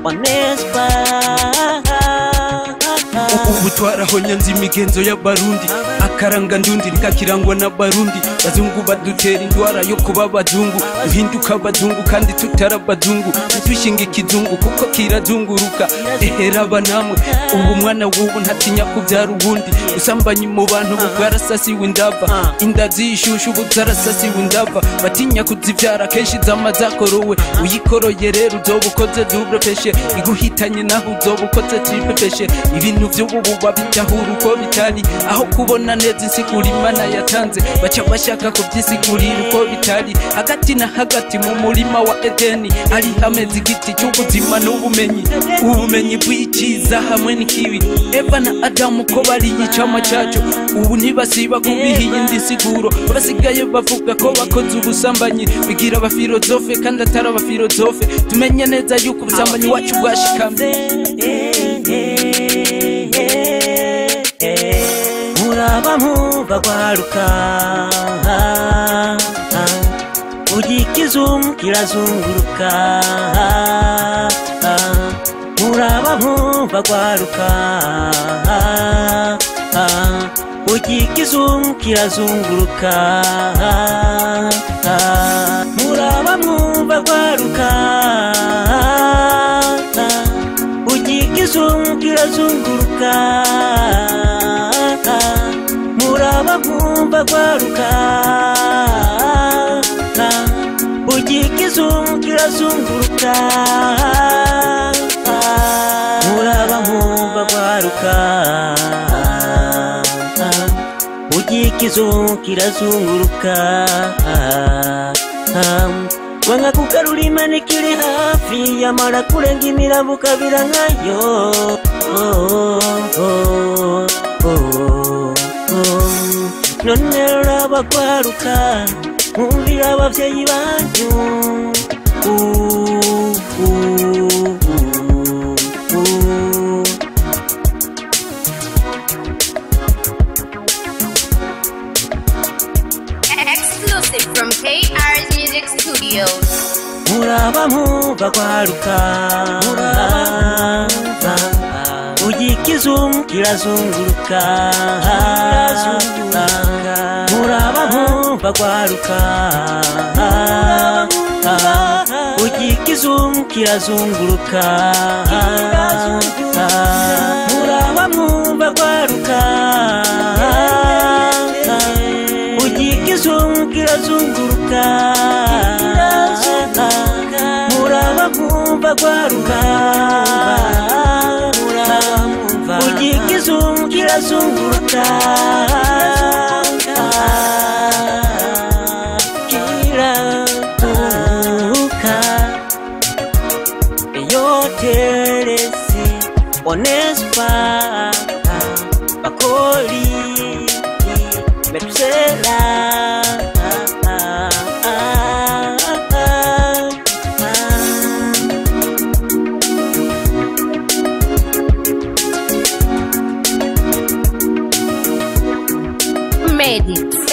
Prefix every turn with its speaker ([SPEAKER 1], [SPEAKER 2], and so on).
[SPEAKER 1] onespa
[SPEAKER 2] ubu twarahonya nzi imigenzo y'abarundi akaranga ndundi kakirangwa n'abarundi bazungu badutera indwara yo kuba abazungu duhinduka abazungu kandi tutari abazungu ntidushinga ikizungu kuko kirazunguruka eheraba namwe ubu mwana w'ubu ntatinya kubyara ubundi usambanyi mu bantu ubu bwarasasiwe indava inda zishushu ubu zarasasiwe indava batinya kuzibyara kenshi zama zakorowe uyikoroye rero uzoba ukoze double peshe iguhitanye naho uzoba ukoze triple peshe ibintu by'ubu babitahura uko bitari aho kubona neza insigura imana yatanze baca bashaka kubyisigurira uko bitari hagati na hagati mu murima wa edeni hari hameze igiti cy'ubuzima n'ubumenyi ubumenyi bw'icyiza hamwe n'ikibi eva na adamu ko bariye icama cyacu ubu ntibasiba kubiha iyindi nsiguro basigaye bavuga ko bakoze ubusambanyi bigira abafilozofe kandi atari abafilozofe tumenye neza yuko ubusambanyi wacu bwashikamye
[SPEAKER 1] muraba muva rwaruka ugikizungu kirazunguruka muraba muva rwaruka ugikizungu kirazunguruka muraba mwumva rwaruka ugikizungu kirazunguruka muraba mwumva rwaruka ugikizungu kirazunguruka muraba mwumva rwaruka ugikizungu kirazunguruka wanga kugarura imana ikiri hafi yamara kurenga imirambo ukabira nkayo none ruraba rwaruka mwumvira ababyeyi banyu
[SPEAKER 3] Exclusive from KR's Music Studios.
[SPEAKER 1] muraba mwumva rwaruka ugikizungu kirazunguruka muraba mwumva rwaruka ugikizungu kirazunguruka muraba mwumva rwaruka ugikizungu kirazunguruka muraba mwumva rwaruka ugikizungu kirazunguruka kiraguruka yoteresi onespa bakoli metusela
[SPEAKER 3] Made it.